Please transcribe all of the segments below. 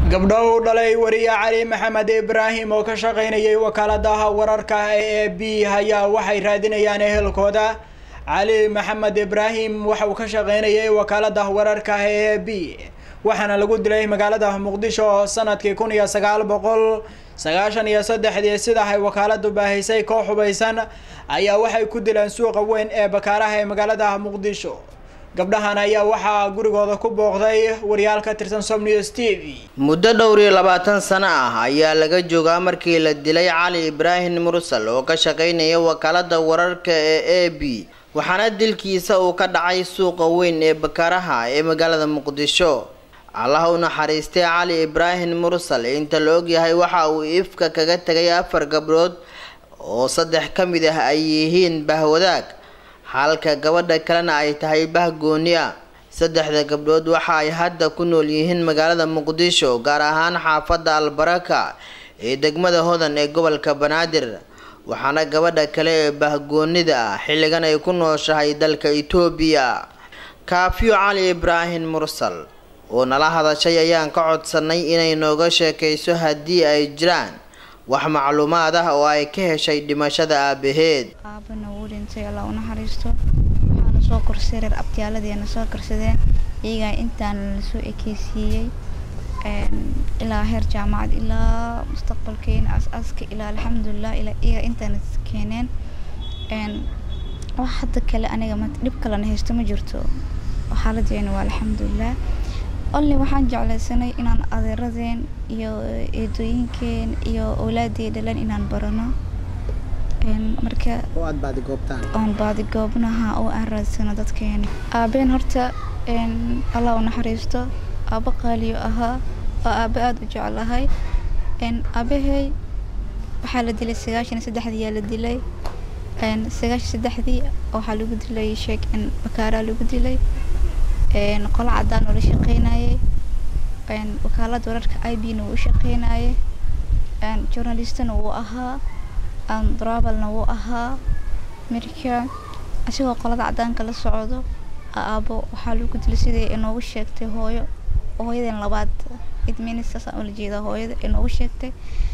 gabdho uu dhalay wariye cali maxamed ibraahim oo ka shaqaynayay wakaaladaha wararka ee a b ayaa waxay raadinayaan ehelkooda cali maxamed ibraahim waxa uu ka shaqaynayay wakaalada wararka ee a b waxaana lagu dilay magaalada muqdisho sanadkii kun iyo sagaal boqol sagaashan iyo saddexdii sida ay wakaaladu baahisay koox hubaysan ayaa waxay ku dileen suuqa weyn ee bakaaraha ee magaalada muqdisho gabdhahan ayaa waxaa gurigooda ku booqday wariyaal ka tirsan somnews t v muddo dhowr iyo labaatan sano ah ayaa laga joogaa markii la dilay cali ibraahim mursal oo ka shaqaynaya wakaalada wararka ee a b waxaana dilkiisa uu ka dhacay suuqa weyn ee bakaaraha ee magaalada muqdisho allah u naxariistay cali ibraahim mursal inta la ogyahay waxa uu ifka kaga tegay afar gabdhood oo saddex ka mid ah ay yihiin bahwadaag halka gabadha kalena ay tahay bah gooni ah saddexda gabdhood waxa ay hadda ku nool yihiin magaalada muqdisho gaar ahaan xaafadda albaraka ee degmada hodan ee gobolka banaadir waxaana gabadha kale ee bahgoonida ah xilligan ay ku nooshahay dalka itoobiya kaafiyo cali ibraahim mursal oo nala hadashay ayaan ka codsanay inay nooga sheekayso haddii ay jiraan wax macluumaad ah oo ay ka heshay dhimashada aabaheed aabana wuu dhintay allah u naxariisto waxaana soo korsay reer abtiyaaladeenna soo karsadeen iyagaa intaana lasoo ekeysiiyey ilaa heer jaamacad ilaa mustaqbalkeena as-aaska ilaa alxamdulilah ilaa iyaga intaana keeneen wax hadda kale aniga dhib kalena haysto ma jirto xaaladeena waa alxamdulilah olli waxaan jeclaysanay inaan adeeradeen iyo eedooyinkeen iyo owlaadii dhalan inaan barano marka oon baadigoobnaha oo aan raadsano dadkeena aabeen horta allah u naxariisto aabo qaaliyo ahaa oo aabo aada u jeclahay aabahey waxaa la dilay sagaashan iyo saddexdii la dilay sagaashan saddexdii waxaa lagu dilay sheek bakaaraa lagu dilay qolo cadaan oo la shaqeynayay wakaalada wararka i b na wuu u shaqeynayay journalistna wuu ahaa travelna wuu ahaa marka asigoo qolada cadaanka la socdo aabo waxaa lagu dilay sidii inoogu sheegtay hooyo hooyadan labaad idministaasaan ula jeedaa hooyada inoogu sheegtay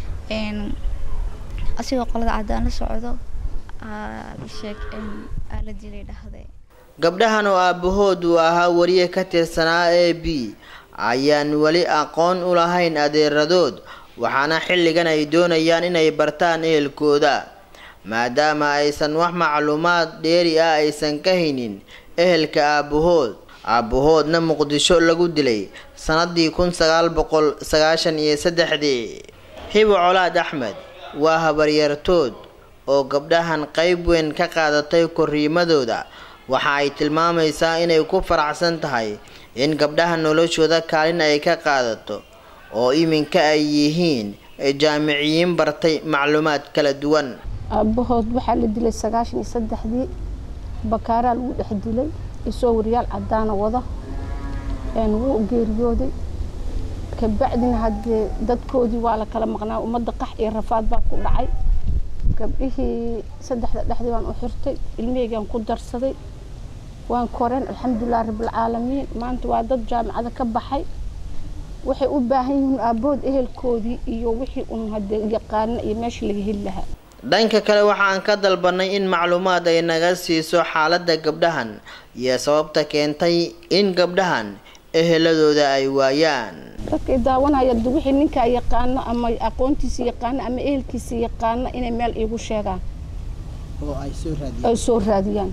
asigoo qolada cadaan la socdo sheeg aa la dilay dhahday gabdhahan oo aabahood uu ahaa wariye ka tirsanaa a b ayaan weli aqoon u lahayn adeeradood waxaana xilligan ay doonayaan inay bartaan ehelkooda maadaama aysan wax macluumaad dheeri ah aysan ka haynin ehelka aabahood aabahoodna muqdisho lagu dilay sanadii kun sagaal boqol sagaashan iyo saddexdii hibo colaad axmed waa habaryartood oo gabdhahan qeyb weyn ka qaadatay korriimadooda waxa ay tilmaamaysaa inay ku faraxsan tahay in gabdhaha noloshooda kaalin ay ka qaadato oo iminka ay yihiin jaamiciyiin bartay macluumaad kala duwan aabahood waxaa la dilay sagaashan iyo saddexdii bakaaraa lagu dhex dilay isoo wariyaal cadaana wada wuu geeriyooday kabacdina haddee dadkoodii waa la kala maqnaa ummadda qax iyo rafaad baa ku dhacay gabdhihii saddexda dhexdii baan u xirtay ilmiheygaan ku darsaday waan koreen alxamdulilah rabbilcaalamiin maanta waa dad jaamacada ka baxay waxay u baahan yihiin aabood ehelkoodii iyo wixii un hadee yaqaana iyo meesha laga heli lahaa dhanka kale waxaan ka dalbanay in macluumaad ay naga siiso xaaladda gabdhahan iyo sababta keentay in gabdhahan eheladooda ay waayaan dadkay daawanaya de wixii ninkaa yaqaano ama aqoontiisa yaqaano ama ehelkiisa yaqaano inay meel iigu sheegaan ay soo raadiyaan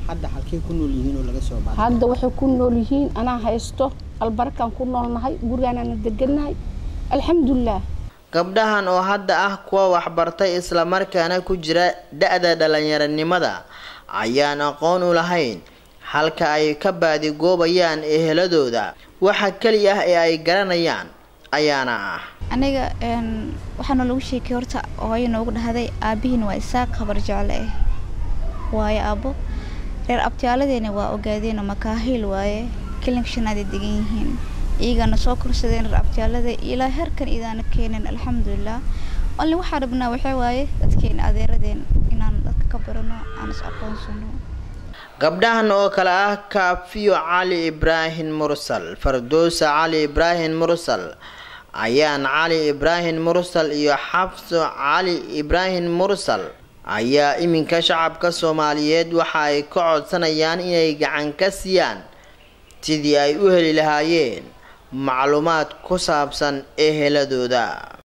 hadda waxay ku nool yihiin anaa haysto albarkaan ku noolnahay gurigaanaana degannahay alxamdulilah gabdhahan oo hadda ah kuwa waxbartay islamarkaana ku jira da-da dhalinyaranimada ayaan aqoon u lahayn halka ay ka baadigoobayaan eheladooda waxa keli ah ee ay garanayaan ayaana ah aniga waxaana lagu sheekay horta hooyo noogu dhahday aabihiin waa isaaq habar jecle ah waayo aabo reer abtiyaaladeenna waa ogaadeen makaahiil waaye kilinka shanaaday degan yihiin iyagana soo korsadeen reer abtiyaalada ilaa heerkan idaana keeneen alxamdulilah olli waxaa rabnaa waxaa waaye dadkeena adeeradeen inaan dadka ka barano aan is aqoonsano gabdhahan oo kale ah kaafiyo cali ibraahim mursal fardoosa cali ibraahim mursal ayaan cali ibraahim mursal iyo xabso cali ibraahim mursal ayaa iminka shacabka soomaaliyeed waxa ay ka codsanayaan inay gacan ka siiyaan sidii ay u heli lahaayeen macluumaad ku saabsan eheladooda